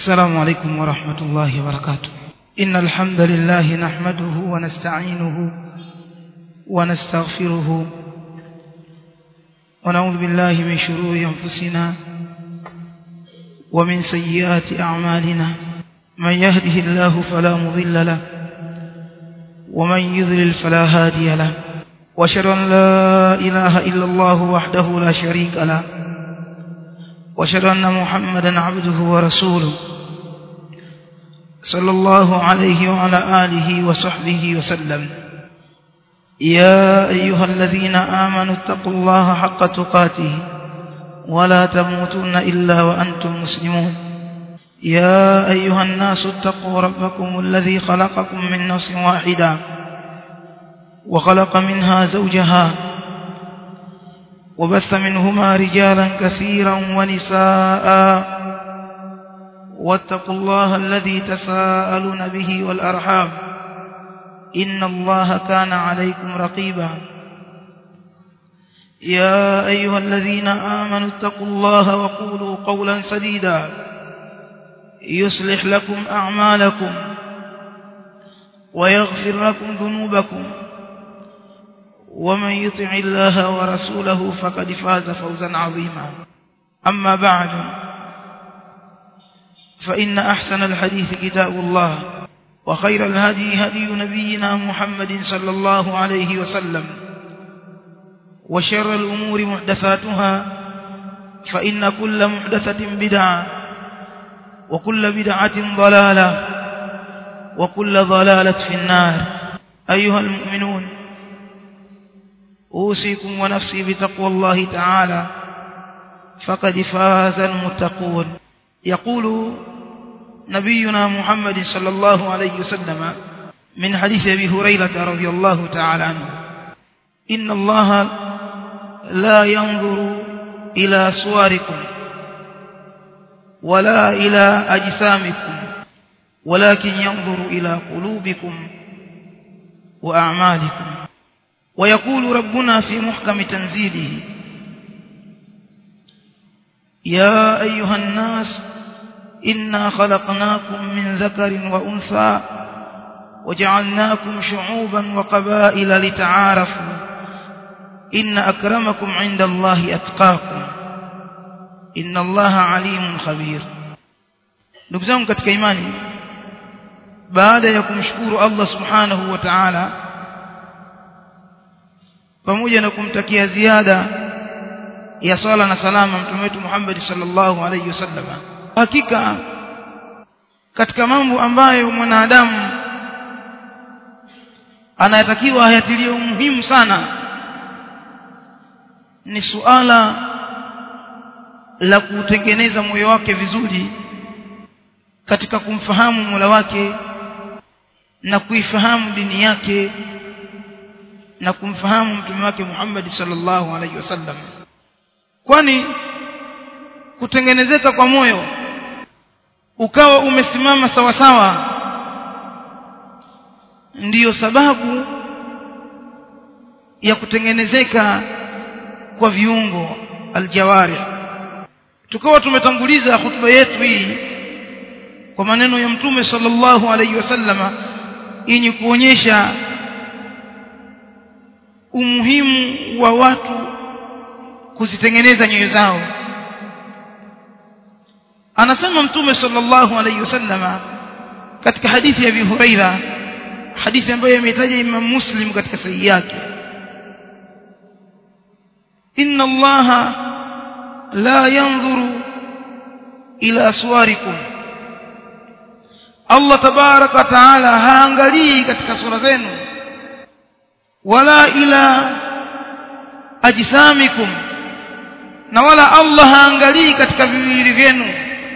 السلام عليكم ورحمة الله وبركاته إن الحمد لله نحمده ونستعينه ونستغفره ونعوذ بالله من شرور أنفسنا ومن سيئات أعمالنا من يهده الله فلا مضل له ومن يضلل فلا هادي له واشهد ان لا اله الا الله وحده لا شريك له واشهد ان محمدا عبده ورسوله صلى الله عليه وعلى اله وصحبه وسلم يا ايها الذين امنوا اتقوا الله حق تقاته ولا تموتن الا وانتم مسلمون يا ايها الناس اتقوا ربكم الذي خلقكم من نفس واحده وخلق منها زوجها وبث منهما رجالا كثيرا ونساء واتقوا الله الذي تساءلون به والأرحام إن الله كان عليكم رقيبا يا أيها الذين آمنوا اتقوا الله وقولوا قولا سديدا يصلح لكم أعمالكم ويغفر لكم ذنوبكم ومن يطع الله ورسوله فقد فاز فوزا عظيما أما بعد فإن أحسن الحديث كتاب الله وخير الهدي هدي نبينا محمد صلى الله عليه وسلم وشر الأمور محدثاتها فإن كل محدثة بدعة وكل بدعة ضلالة وكل ضلالة في النار أيها المؤمنون أوصيكم ونفسي بتقوى الله تعالى فقد فاز المتقون يقول نبينا محمد صلى الله عليه وسلم من حديث أبي هريرة رضي الله تعالى عنه إن الله لا ينظر إلى صوركم ولا إلى أجسامكم ولكن ينظر إلى قلوبكم وأعمالكم ويقول ربنا في محكم تنزيله يا أيها الناس إنا خلقناكم من ذكر وأنثى وجعلناكم شعوبا وقبائل لتعارفوا إن أكرمكم عند الله أتقاكم إن الله عليم خبير ndugu zangu katika imani baada ya kumshukuru Allah subhanahu wa ta'ala pamoja na kumtakia ziada ya sala na salama mtume wetu Muhammad sallallahu alayhi wasallam hakika katika mambo ambayo mwanadamu anayatakiwa hayatilie umuhimu sana ni suala la kutengeneza moyo wake vizuri katika kumfahamu Mola wake na kuifahamu dini yake na kumfahamu mtume wake Muhammad sallallahu alaihi wasallam kwani kutengenezeka kwa moyo ukawa umesimama sawa sawa ndiyo sababu ya kutengenezeka kwa viungo aljawari tukawa tumetanguliza hutuba yetu hii kwa maneno ya mtume sallallahu alaihi wasallama yenye kuonyesha umuhimu wa watu kuzitengeneza nyoyo zao anasema mtume sallallahu alayhi wasallama katika hadithi ya Abi Huraira hadithi ambayo imetaja Imam Muslim katika sahihi yake inna Allah la yanzuru ila suwarikum Allah tabaraka taala haangalii katika sura zenu wala ila ajsamikum na wala Allah haangalii katika viwili vyenu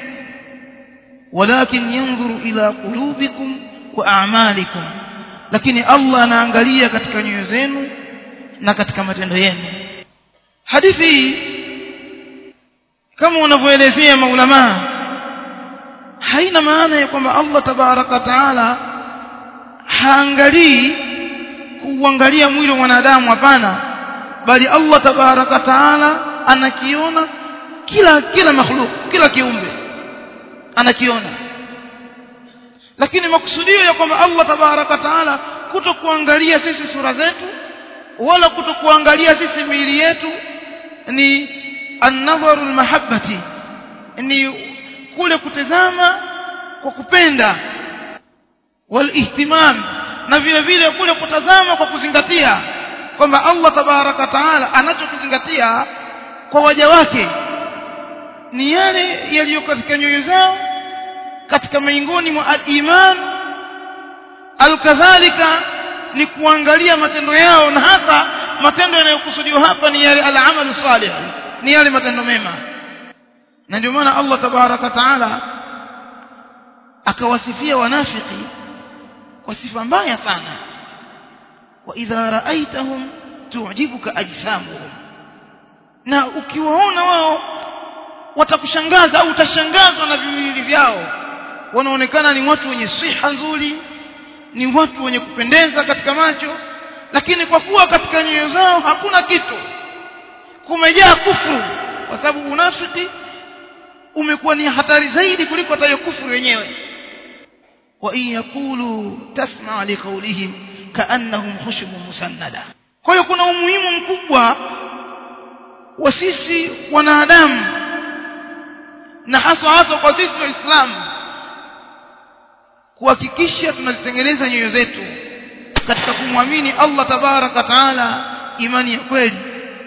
walakin yanzuru ila qulubikum wa a'malikum lakini Allah anaangalia katika nyoyo zenu na katika matendo yenu hadithi kama wanavyoelezea maulama haina maana ya kwamba Allah tabaraka taala haangalii kuangalia mwili wa mwanadamu hapana bali Allah tabaraka taala anakiona kila kila makhluk kila kiumbe anakiona lakini makusudio ya kwamba Allah tabaraka taala kuto kuangalia sisi sura zetu wala kuto kuangalia sisi miili yetu ni an-nadharu al-mahabbati ni kule kutazama kwa kupenda walihtimam na vile vile kule kutazama kwa kuzingatia kwamba Allah tabaraka taala anachokizingatia kwa waja wake ni yale yaliyo katika nyoyo zao katika miongoni mwa al-iman alkadhalika ni kuangalia matendo yao na hasa matendo yanayokusudiwa hapa ni yale al-amalu salih ni yale matendo mema na ndio maana Allah tabaraka taala akawasifia wanafiki kwa sifa mbaya sana wa idha raaitahum tu'jibuka ajsamuhum na ukiwaona wao watakushangaza au utashangazwa na viwili vyao wanaonekana ni watu wenye siha nzuri ni watu wenye kupendeza katika macho lakini kwa kuwa katika nyoyo zao hakuna kitu kumejaa kufuru kwa sababu unafiki umekuwa ni hatari zaidi kuliko hata hiyo kufuru yenyewe wa in yakulu tasma li qawlihim kaannahum khushubun musannada kwa hiyo kuna umuhimu mkubwa wa sisi wanadamu na hasa hasa kwa sisi waislamu kuhakikisha tunazitengeneza nyoyo zetu katika kumwamini Allah tabaraka taala imani ya kweli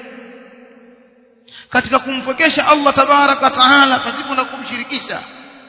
katika kumpokesha Allah tabaraka taala pasipo na kumshirikisha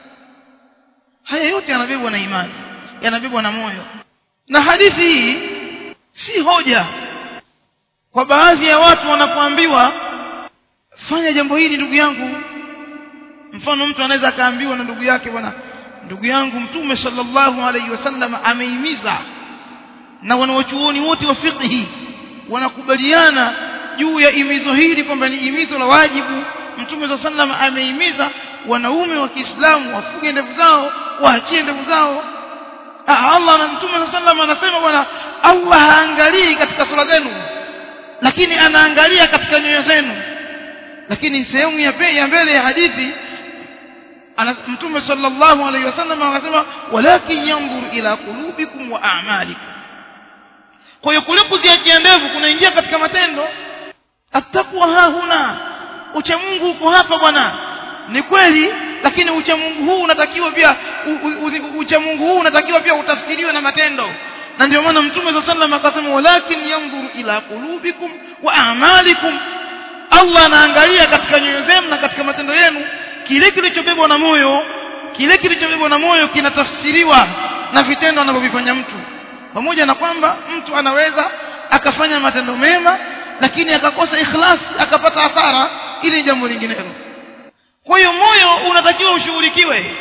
haya yote yanabebwa na imani yanabebwa na moyo na hadithi hii si hoja kwa baadhi ya watu wanapoambiwa fanya jambo hili ndugu yangu mfano mtu anaweza akaambiwa na ndugu yake bwana ndugu yangu mtume sallallahu alaihi wasallam ameimiza na wanawachuoni wote wa fiqhi wanakubaliana juu ya imizo hili kwamba ni imizo la wajibu mtume saa sallam ameimiza wanaume wa Kiislamu wafuge ndevu zao waachie ndevu zao Allah na mtume saa sallam anasema bwana Allah haangalii katika sura zenu lakini anaangalia katika nyoyo zenu lakini sehemu ya ya mbele ya hadithi ana mtume sallallahu alaihi wasallam anasema walakin yanzur ila qulubikum wa a'malikum kwa hiyo kule kuziachia ndevu kunaingia katika matendo attaqwa hahuna ucha Mungu uko hapa bwana ni kweli lakini ucha Mungu huu unatakiwa pia ucha Mungu huu unatakiwa pia utafsiriwe na matendo na ndio maana mtume sallallahu alaihi wasallam akasema walakin yanzur ila qulubikum wa a'malikum Allah anaangalia katika nyoyo zenu na katika matendo yenu kile kilichobebwa na moyo kile kilichobebwa na moyo kinatafsiriwa na vitendo anavyovifanya mtu pamoja na kwamba mtu anaweza akafanya matendo mema lakini akakosa ikhlas akapata hasara ili jambo linginelo kwa hiyo moyo unatakiwa ushughulikiwe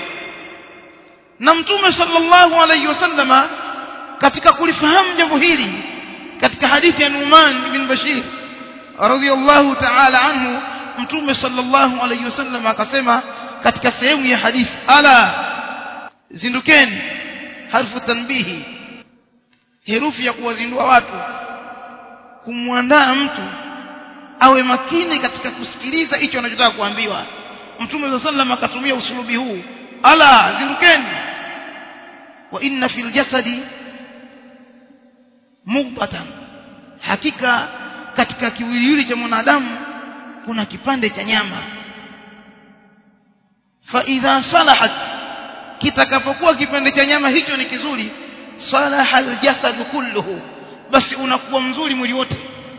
na mtume sallallahu alaihi wasallama katika kulifahamu jambo hili katika hadithi ya Numan ibn Bashir radhiyallahu ta'ala anhu mtume sallallahu alaihi wasallam akasema katika sehemu ya hadithi ala zindukeni harfu tanbihi herufi ya kuwazindua watu kumwandaa mtu awe makini katika kusikiliza hicho anachotaka kuambiwa mtume sallallahu alaihi akatumia usulubi huu ala zindukeni wa inna fil jasadi mubatan hakika katika kiwiliwili cha mwanadamu kuna kipande cha nyama fa idha salahat kitakapokuwa kipande cha nyama hicho ni kizuri salaha aljasad kulluhu basi unakuwa mzuri mwili wote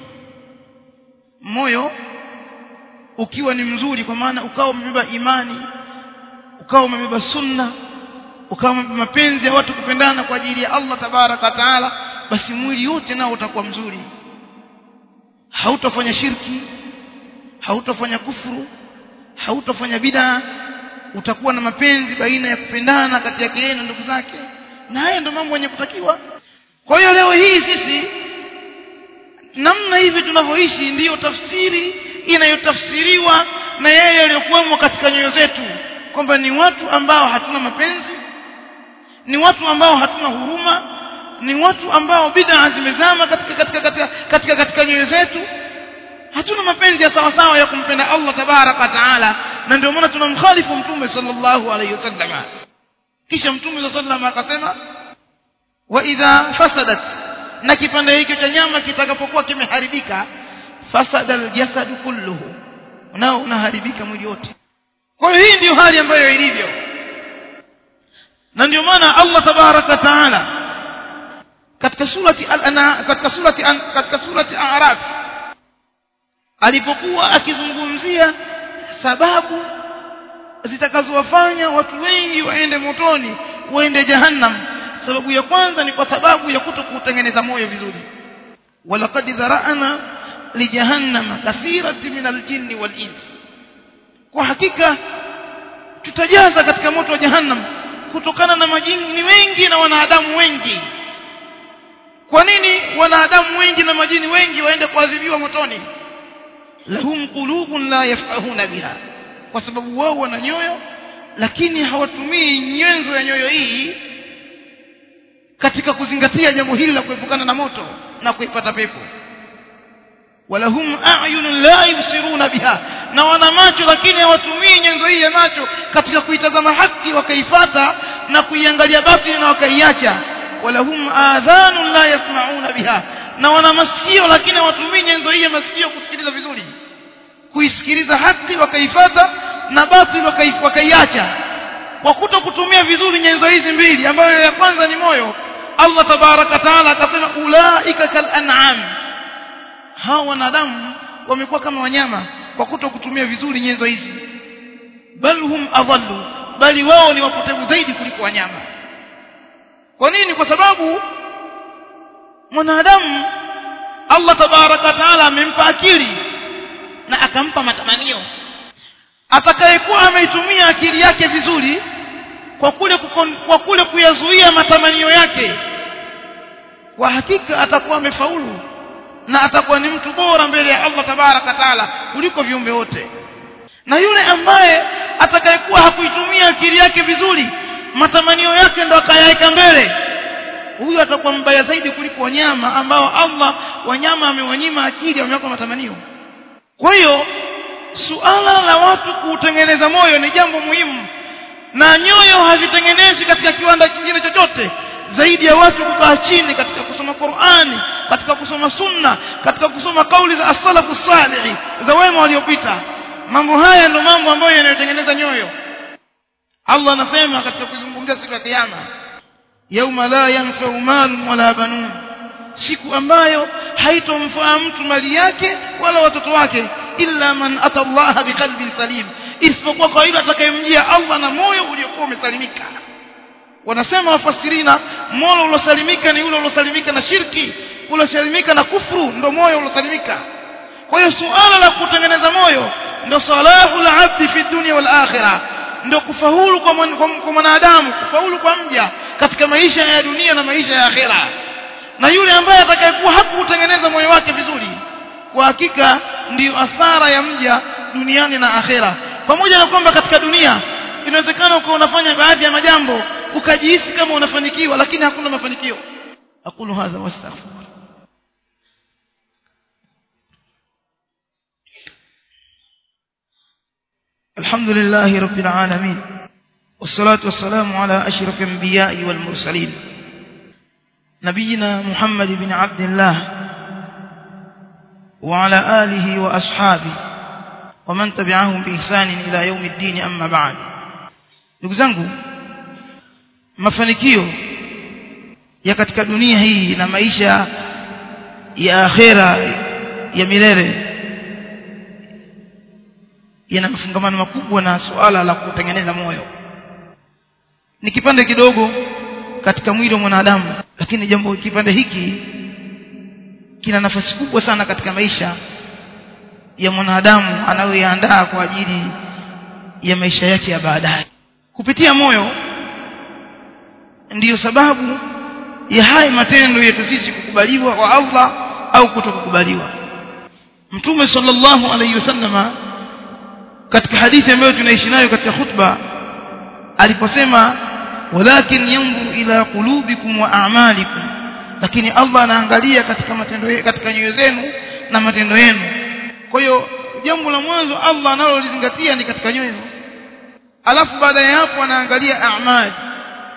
moyo ukiwa ni mzuri kwa maana ukawa umebeba imani ukawa umebeba sunna ukawa umebeba mapenzi ya watu kupendana kwa ajili ya Allah tabaraka taala basi mwili wote nao utakuwa mzuri hautafanya shirki hautafanya kufuru hautafanya bid'a utakuwa na mapenzi baina ya kupendana kati yake yeye na ndugu zake na haya ndio mambo yenye kutakiwa kwa hiyo leo hii sisi namna hivi tunavyoishi ndiyo tafsiri inayotafsiriwa na yeye aliyokuwemo katika nyoyo zetu kwamba ni watu ambao hatuna mapenzi ni watu ambao hatuna huruma ni watu ambao bid'a zimezama katika katika katika katika, katika nyoyo zetu hatuna mapenzi ya sawa sawa ya kumpenda Allah tabaraka taala na ndio maana tunamkhalifu mtume sallallahu alaihi wasallam kisha mtume sallallahu alaihi wasallam akasema wa idha fasadat na kipande hicho cha nyama kitakapokuwa kimeharibika fasada aljasad kulluhu nao unaharibika mwili wote kwa hiyo hii ndiyo hali ambayo ilivyo na ndio maana Allah tabaraka taala katika surati al-ana katika surati katika surati a'raf alipokuwa akizungumzia sababu zitakazowafanya watu wengi waende motoni waende jahannam sababu ya kwanza ni kwa sababu ya kutokutengeneza moyo vizuri walaqad dhara'na li jahannama kathirati min aljinni wal ins kwa hakika tutajaza katika moto wa jahannam kutokana na majini wengi na wanadamu wengi kwa nini wanadamu wengi na majini wengi waende kuadhibiwa motoni lahum qulubun la yafqahuna biha kwa sababu wao wana nyoyo lakini hawatumii nyenzo ya nyoyo hii katika kuzingatia jambo hili la kuepukana na moto na kuipata pepo walahum a'yunun la yubsiruna biha na wana macho lakini hawatumii nyenzo hii ya macho katika kuitazama haki wakaifata na kuiangalia batili na wakaiacha walahum adhanun la yasma'una biha na wana masikio lakini hawatumii nyenzo hii ya masikio kusikiliza vizuri kuisikiliza haki wakaifata na batili wakaiacha kwa kuto kutumia vizuri nyenzo hizi mbili ambayo ya kwanza ni moyo Allah tabaraka taala akasema ulaika kal an'am hawa wanadamu wamekuwa kama wanyama kwa kuto kutumia vizuri nyenzo hizi bal hum adallu bali wao ni wapotevu zaidi kuliko wanyama kwa nini kwa sababu mwanadamu Allah tabaraka taala amempa akili na akampa matamanio atakayekuwa ameitumia akili yake vizuri kwa kule kukon, kwa kule kuyazuia matamanio yake kwa hakika atakuwa amefaulu na atakuwa ni mtu bora mbele ya Allah tabaraka taala kuliko viumbe wote na yule ambaye atakayekuwa hakuitumia akili yake vizuri matamanio yake ndo akayaweka mbele huyu atakuwa mbaya zaidi kuliko wanyama ambao Allah wanyama amewanyima akili amewapa matamanio kwa hiyo suala la watu kuutengeneza moyo ni jambo muhimu na nyoyo hazitengenezwi katika kiwanda kingine chochote zaidi ya watu kukaa chini katika kusoma Qur'ani katika kusoma sunna katika kusoma kauli za as-salafu salih za wema waliopita mambo haya ndio mambo ambayo yanayotengeneza nyoyo Allah anasema katika kuzungumzia siku ya kiyama yauma la yanfa'u malun wala banun siku ambayo haitomfaa mtu mali yake wala watoto wake illa man ata Allah biqalbin salim isipokuwa kwa yule atakayemjia Allah na moyo uliokuwa umesalimika wanasema wafasirina moyo uliosalimika ni ule uliosalimika na shirki uliosalimika na kufru ndo moyo uliosalimika kwa hiyo suala la kutengeneza moyo ndo salahu al-abdi fi dunya wal akhirah ndo kufaulu kwa mwanadamu kufaulu kwa mja katika maisha ya dunia na maisha ya akhera na yule ambaye atakayekuwa hakuutengeneza moyo wake vizuri kwa hakika ndiyo asara ya mja duniani na akhera pamoja na kwamba katika dunia inawezekana ukawa unafanya baadhi ya majambo ukajihisi kama unafanikiwa lakini hakuna mafanikio aqulu hadha wastaghfir الحمد لله رب العالمين والصلاة والسلام على أشرف الأنبياء والمرسلين نبينا محمد بن عبد الله وعلى آله وأصحابه ومن تبعهم بإحسان إلى يوم الدين أما بعد ndugu zangu mafanikio ya katika dunia hii na maisha ya akhera ya milele yana mafungamano makubwa na suala la kutengeneza moyo ni kipande kidogo katika mwili wa mwanadamu lakini jambo kipande hiki kina nafasi kubwa sana katika maisha ya mwanadamu anayoyaandaa kwa ajili ya maisha yake ya baadaye kupitia moyo ndiyo sababu ya haya matendo yetu sisi kukubaliwa kwa Allah au kutokukubaliwa mtume sallallahu alayhi wasallama katika hadithi ambayo tunaishi nayo katika khutba aliposema walakin yanzuru ila qulubikum wa a'malikum lakini Allah anaangalia katika matendo katika nyoyo zenu na matendo yenu kwa hiyo jambo la mwanzo Allah analolizingatia ni katika nyoyo alafu baada ya hapo anaangalia a'mal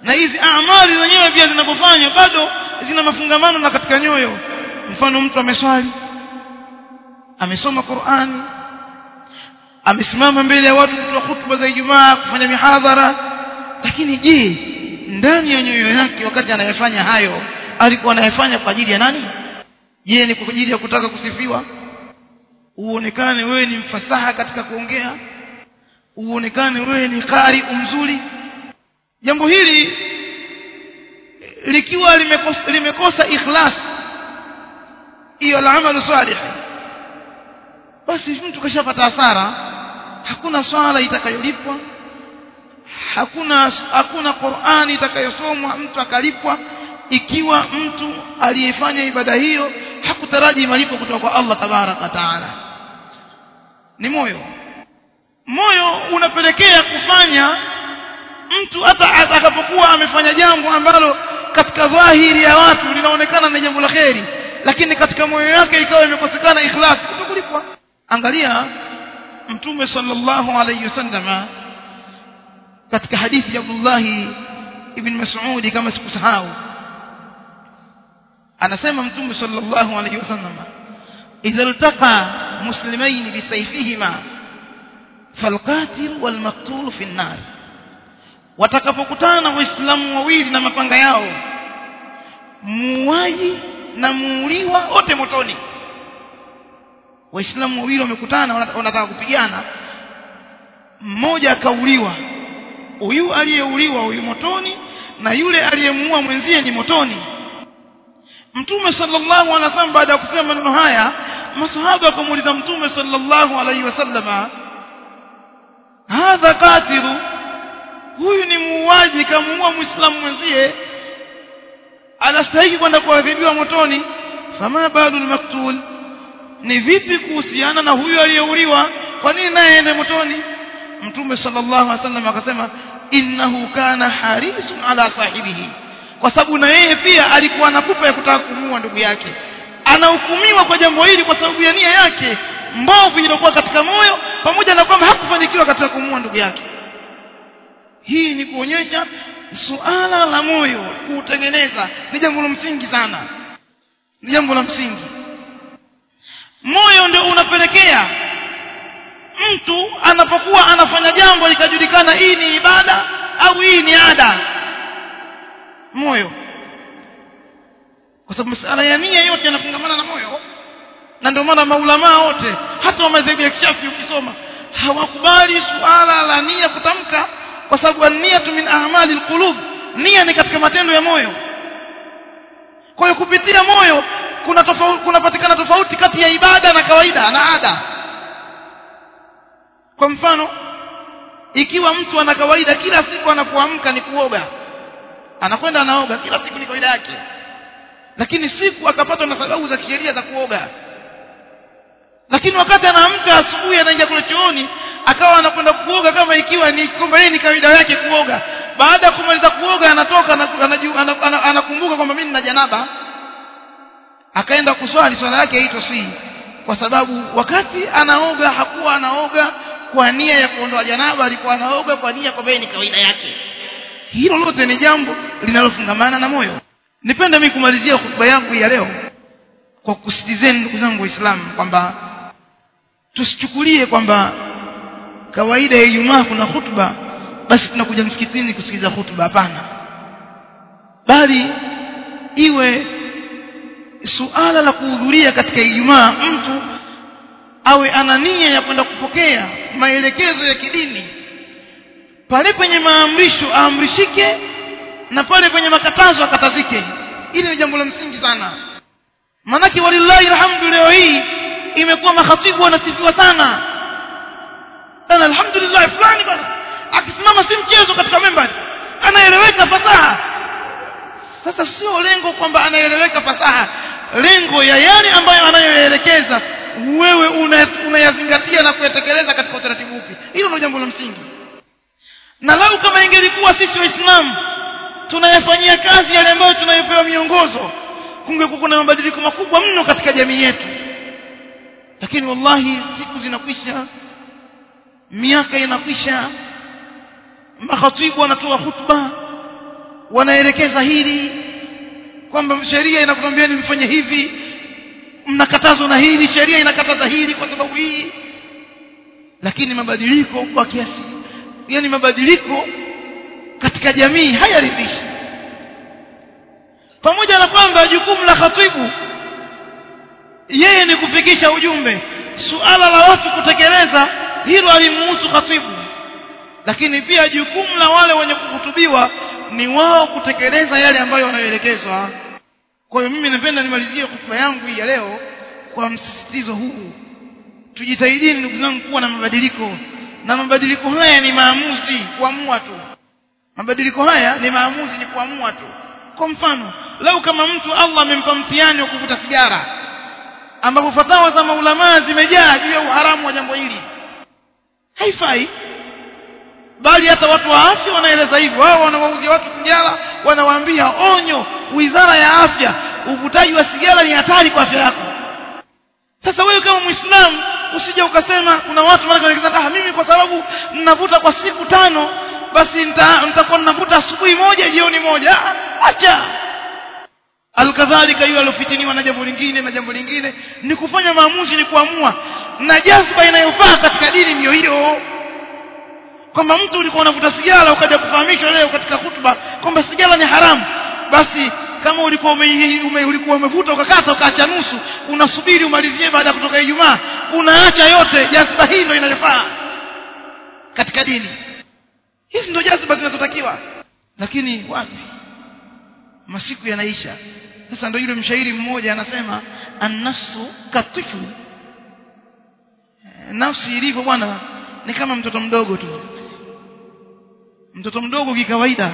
na hizi amali zenyewe pia zinapofanywa bado zina mafungamano na katika nyoyo mfano mtu ameswali amesoma Qur'ani amesimama mbele ya watu kutoa hutuba za Ijumaa kufanya mihadhara lakini je ndani ya nyoyo yake wakati anayefanya hayo alikuwa anayefanya kwa ajili ya nani je ni kwa ajili ya kutaka kusifiwa uonekane wewe ni mfasaha katika kuongea uonekane wewe ni qari mzuri jambo hili likiwa limekosa, limekosa ikhlas hiyo al-amalu salih basi mtu kashapata hasara hakuna swala itakayolipwa hakuna hakuna Qur'ani itakayosomwa mtu akalipwa ikiwa mtu aliyefanya ibada hiyo hakutaraji malipo kutoka kwa Allah tabaraka taala ni moyo moyo unapelekea kufanya mtu hata atakapokuwa amefanya jambo ambalo katika dhahiri ya watu linaonekana ni jambo la kheri lakini katika moyo wake ikawa imekosekana ikhlas kutokulipwa angalia mtume sallallahu alayhi wasallam katika hadithi ya Abdullah ibn Mas'ud kama sikusahau anasema mtume sallallahu alayhi wasallam idha iltaqa muslimain bisayfihima falqatil walmaqtul fi an-nar watakapokutana waislamu wawili na mapanga yao muuaji na muuliwa wote motoni waislamu wawili wamekutana wanataka kupigana mmoja akauliwa huyu aliyeuliwa huyu motoni na yule aliyemuua mwenzie ni motoni mtume sallallahu alaihi wasallam baada ya kusema maneno haya masahaba wakamuuliza mtume sallallahu alaihi wasallama hadha qatilu huyu ni muuaji kamuua muislamu mwenzie anastahili kwenda kuadhibiwa motoni fama balu maktul ni vipi kuhusiana na huyu aliyeuliwa kwa nini naye aende motoni mtume sallallahu alaihi wasallam akasema innahu kana harisun ala sahibihi kwa sababu na yeye pia alikuwa na pupa ya kutaka kumuua ndugu yake anahukumiwa kwa jambo hili kwa sababu ya nia yake mbovu iliyokuwa katika moyo pamoja na kwamba hakufanikiwa katika kumuua ndugu yake hii ni kuonyesha suala la moyo kuutengeneza ni jambo la msingi sana ni jambo la msingi moyo ndio unapelekea mtu anapokuwa anafanya jambo likajulikana hii ni ibada au hii ni ada moyo kwa sababu masala ya nia yote yanafungamana na moyo na ndio maana maulamaa wote hata wa madhehebu ya kishafi ukisoma hawakubali suala la nia kutamka kwa sababu an-niyatu min a'mali al-qulub nia ni katika matendo ya moyo kwa hiyo kupitia moyo kuna tofauti kunapatikana tofauti kati ya ibada na kawaida na ada kwa mfano ikiwa mtu ana kawaida kila siku anapoamka ni kuoga anakwenda anaoga kila siku ni kawaida yake lakini siku akapatwa na sababu za kisheria za kuoga lakini wakati anaamka asubuhi anaingia kule chooni akawa anakwenda kuoga kama ikiwa ni kwamba yeye ni kawaida yake kuoga baada ya kumaliza kuoga anatoka anakumbuka kwamba mimi nina janaba akaenda kuswali swala yake haitosii kwa sababu wakati anaoga hakuwa anaoga kwa nia ya kuondoa janaba alikuwa anaoga kwa nia kwamba ni kawaida yake hilo lote ni jambo linalofungamana na moyo nipende mimi kumalizia hotuba yangu ya leo kwa kusitizeni ndugu zangu waislamu kwamba tusichukulie kwamba kawaida ya Ijumaa kuna hutuba basi tunakuja msikitini kusikiliza hutuba hapana bali iwe suala la kuhudhuria katika Ijumaa mtu awe ana nia ya kwenda kupokea maelekezo ya kidini pale penye maamrisho aamrishike na pale penye makatazo akatazike hili ni jambo la msingi sana manake walillahi alhamdu leo hii imekuwa makhatibu wanasifiwa sana sana alhamdulillah fulani bana akisimama si mchezo katika membari anaeleweka fasaha sasa sio lengo kwamba anaeleweka fasaha lengo ya yale ambayo anayoelekeza wewe unayazingatia una na kuyatekeleza katika utaratibu upi hilo ndio jambo la msingi na lau kama ingelikuwa sisi waislamu tunayafanyia kazi yale ambayo tunayopewa miongozo kungekuwa kuna mabadiliko makubwa mno katika jamii yetu lakini wallahi siku zinakwisha miaka inakwisha makhatibu wanatoa hutuba wanaelekeza hili kwamba sheria inakwambia ni mfanye hivi mnakatazwa na hili sheria inakataza hili kwa sababu hii lakini mabadiliko kwa kiasi yani mabadiliko katika jamii hayaridhishi pamoja na kwamba jukumu la khatibu yeye ni kufikisha ujumbe suala la watu kutekeleza hilo alimuhusu khatibu lakini pia jukumu la wale wenye kuhutubiwa ni wao kutekeleza yale ambayo wanayoelekezwa kwa hiyo mimi napenda nimalizie hotuba yangu hii ya leo kwa msisitizo huu tujitahidini ndugu zangu kuwa na mabadiliko na mabadiliko haya ni maamuzi kuamua tu mabadiliko haya ni maamuzi ni kuamua tu kwa mfano lau kama mtu allah amempa mtihani wa kuvuta sigara ambapo fatawa za maulamaa zimejaa juu ya uharamu wa jambo hili haifai bali hata watu wa afya wanaeleza hivyo wao wanawauzia watu sigara wanawaambia onyo wizara ya afya uvutaji wa sigara ni hatari kwa afya yako sasa wewe kama mwislamu usije ukasema kuna watu wanaaa mimi kwa sababu ninavuta kwa siku tano basi nitakuwa ninavuta asubuhi moja jioni moja acha alkadhalika yule aliofitiniwa na jambo lingine na jambo lingine ni kufanya maamuzi ni kuamua na jazba inayofaa katika dini ndiyo hiyo kwamba mtu ulikuwa unavuta sigara ukaja kufahamishwa leo katika hutuba kwamba sigara ni haramu basi kama ulikuwa ume, ume, ulikuwa umevuta ukakata ukaacha nusu unasubiri umalizie baada ya kutoka ijumaa unaacha yote jazba hii ndio inayofaa katika dini hizi ndio jazba zinazotakiwa lakini wapi masiku yanaisha sasa ndio yule mshairi mmoja anasema annafsu katifu nafsi ilivyo bwana ni kama mtoto mdogo tu mtoto mdogo kikawaida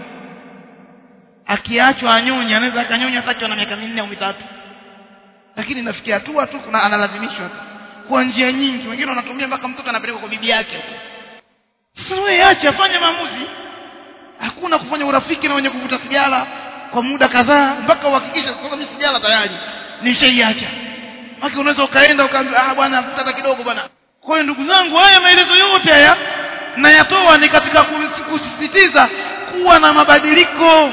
akiachwa anyonya anaweza akanyonya hata na miaka minne au mitatu lakini nafikia hatua tu kuna analazimishwa tu kwa njia nyingi wengine wanatumia mpaka mtoto anapelekwa kwa bibi yake sasa wewe acha fanya maamuzi hakuna kufanya urafiki na wenye kuvuta sigara kwa muda kadhaa mpaka uhakikishe sasa mimi sigara tayari nishaiacha maki unaweza ukaenda ukaambia ah bwana vuta kidogo bwana kwa hiyo ndugu zangu haya maelezo yote haya nayatoa ni katika kusisitiza kuwa na mabadiliko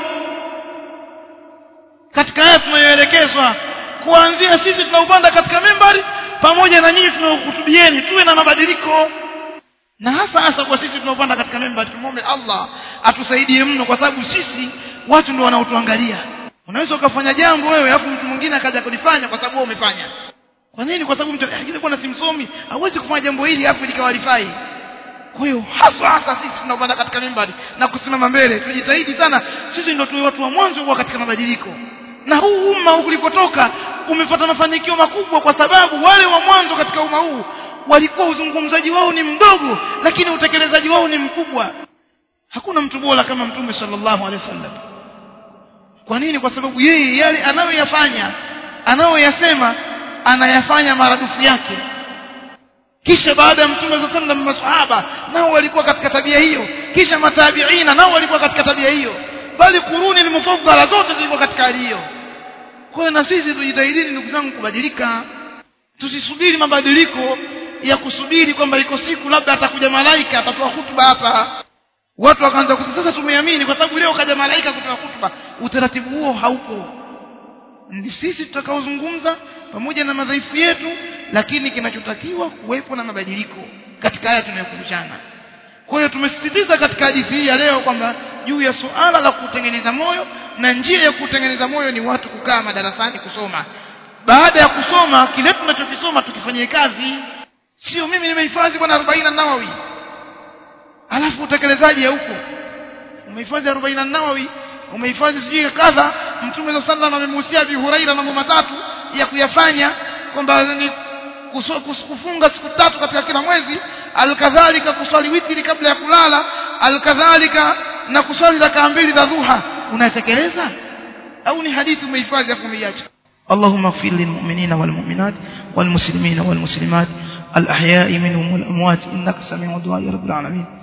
katika haya tunayoelekezwa kuanzia sisi tunaupanda katika membari pamoja na nyinyi tunaokutubieni tuwe na mabadiliko na hasa hasa kwa sisi tunaopanda katika membari tumwombe allah atusaidie mno kwa sababu sisi watu ndio wanaotuangalia unaweza ukafanya jambo wewe alafu mtu mwingine akaja kulifanya kwa sababu wewe umefanya kwa nini kwa sababu mtu akija kuwa simsomi hawezi kufanya jambo hili alafu likawa lifai kwa hiyo hasa hasa sisi tunaopanda katika mimbari na kusimama mbele tujitahidi sana sisi ndio tuwe watu wa mwanzo kuwa katika mabadiliko na huu umma ulikotoka umepata mafanikio makubwa kwa sababu wale wa mwanzo katika umma huu walikuwa uzungumzaji wao ni mdogo lakini utekelezaji wao ni mkubwa hakuna mtu bora kama mtume sallallahu alaihi wasallam kwa nini kwa sababu yeye yale anayoyafanya anayoyasema anayafanya maradufu yake kisha baada ya mtume saa sallam masahaba nao walikuwa katika tabia hiyo kisha matabiina nao walikuwa katika tabia hiyo bali kuruni lmufaddala zote zilikuwa katika hali hiyo kwa hiyo na sisi tujitahidini ndugu zangu kubadilika tusisubiri mabadiliko ya kusubiri kwamba iko siku labda atakuja malaika atatoa hutuba hapa watu wakaanza sasa tumeamini kwa sababu leo kaja malaika kutoa hutuba utaratibu huo haupo ni sisi tutakaozungumza pamoja na madhaifu yetu lakini kinachotakiwa kuwepo na mabadiliko katika haya tunayokumbushana kwa hiyo tumesisitiza katika hadithi hii ya leo kwamba juu ya suala la kutengeneza moyo na njia ya kutengeneza moyo ni watu kukaa madarasani kusoma baada ya kusoma kile tunachokisoma tukifanyie kazi sio mimi nimehifadhi bwana arobaini nawawi alafu utekelezaji huko umehifadhi arobaini nawawi umehifadhi sijui kadha mtume saa salam amemuhusia abi huraira mambo matatu ya kuyafanya kwamba ni kufunga siku tatu katika kila mwezi alkadhalika kuswali witri kabla ya kulala alkadhalika na kuswali rakaa mbili za dhuha unatekeleza au ni hadithi umehifadhi afu umeiacha اللهم اغفر للمؤمنين والمؤمنات والمسلمين والمسلمات الأحياء منهم والأموات إنك سميع دعاء رب العالمين